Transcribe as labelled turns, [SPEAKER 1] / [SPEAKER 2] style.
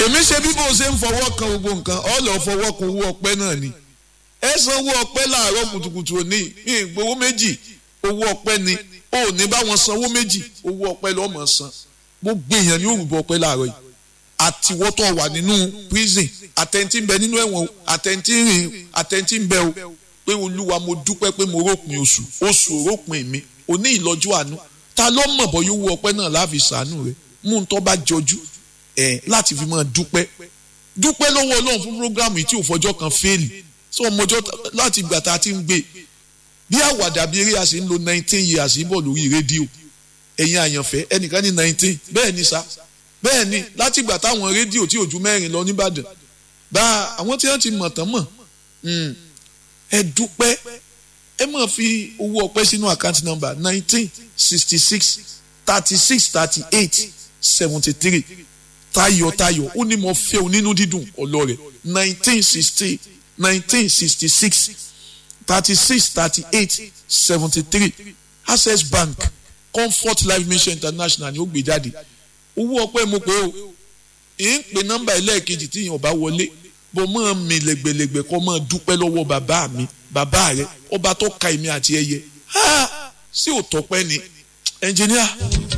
[SPEAKER 1] èmi ṣe bí bó ṣe ń fọwọ́ kan gbogbo nǹkan ọ lọ fọwọ́ kan owó ọpẹ́ náà ni ẹ sanwó ọpẹ́ láàárọ̀ kùtùkùtù òní ìgbowó méjì owó ọpẹ́ ni ó ní báwọn sanwó méjì owó ọpẹ́ lọ́mọ san gbogbo èèyàn ní òrùbọ ọpẹ́ láàárọ̀ yìí àtiwọ́tọ̀ wà nínú prison àtẹ̀ntì ń bẹ nínú ẹ̀wọ̀n àtẹ̀ntì rìn àtẹ̀ntì ń bẹ o pé olúwa mo dúpẹ́ pé mo rópin oṣù oṣù òrópin mi òní ìlọ́jú àánú ta ló mọ̀ bọ́ yóò wú ọpẹ́ náà láàfin sàánú rẹ̀ mú un tó bá jọjú ẹ̀ láti fi máa dúpẹ́ dúpẹ́ lọ́wọ́ ọlọ́run fún programu yìí tí ò fọjọ́ kan fẹ́ẹ̀lì sọ ọmọjọ́ láti ìgbà tá a ti ń gbé bí àwàdà bí eré a sì ń lo nineteen years bọ̀ lórí rédíò ẹ̀yin àyànfẹ́ ẹnìkan ní nineteen bẹ́ẹ̀ ni sa bẹ́ẹ̀ ni láti ìgbà táwọn rédíò tí ò ju mẹ́rin lọ nìbàdàn bá àwọn tí wọ́n ti mọ̀ tán mọ̀ ẹ dúpẹ́ ẹ máa fi owó ọpẹ́ sínú àkáǹtì nọ́mbà nineteen sixty six thirty six thirty eight seventy three tayọ̀tayọ̀ ó ní mo fẹ́ o nínú dídùn ọlọ́rẹ̀ nineteen sixty nineteen sixty six thirty six thirty eight seventy three access bank comfort life mission international ni ó gbé jáde owó ọpẹ́ mo pé o ì ń pè nọ́mbà ẹlẹ́ẹ̀kejì tí èèyàn bá wọlé bó máa mi lẹ́gbẹ̀lẹ́gbẹ̀ kọ́ máa dúpẹ́ lọ́wọ́ bàbá mi bàbá rẹ ọba tó ka èmi àti ẹyẹ sí òtọ́pẹ́ ni ẹnjìníà.